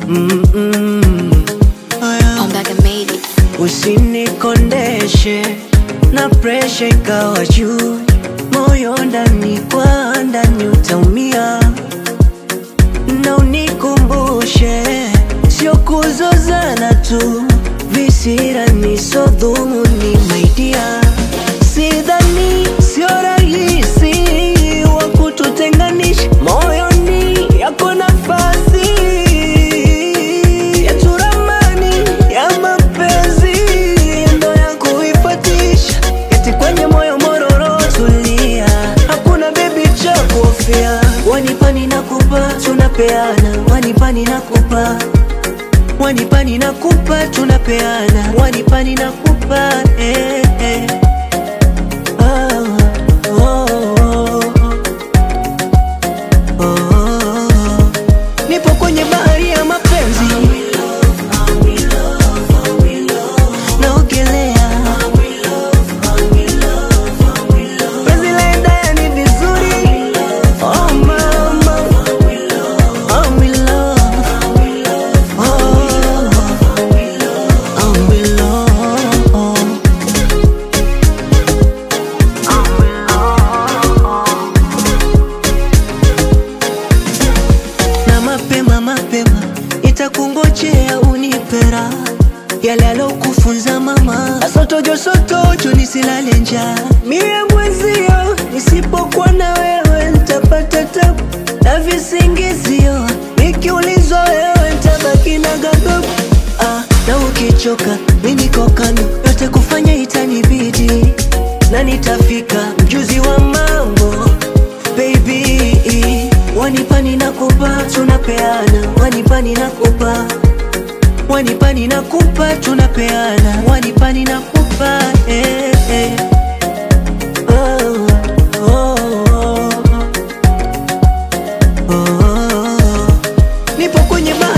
Mm-mm. Aya. Ombaga made it. Usinikondeshe na presha ikawa juu, moyo ndani kwa ndani utaumia, na unikumbushe sio kuzozana tu, visirani so dhumuni maidia, sidhani sio rahisi wa kututenganisha, moyoni yako nafasi yetu ramani ya mapenzi ndo ya kuifatisha, eti kwenye moyo mororo tulia, hakuna bebi cha kuhofia, wanipani nakupa tunapeana, wanipani nakupa wanipani nakupa tunapeana, wanipani nakupa eh, eh. Ah, oh, oh, oh, oh. Nipo kwenye bahari ya mapenzi naogelea penzi laenda ni vizuri oh mama I'm in love oh I'm in love na mapema mapema itakungojea unipera yale alokufunza mama asotojo sotojo nisilale njaa mie mwezio nisipokuwa na wewe ntapata tabu na visingizio nikiulizwa wewe ntabaki na gadogo ah, na ukichoka mi niko kando yote kufanya itanibidi na nitafika mjuzi wa mambo baby wanipani nakupa tunapeana wanipani nakupa wanipani nakupa tunapeana wanipani nakupa eh, eh. Oh, oh, oh, oh, oh. nipo kwenye bahari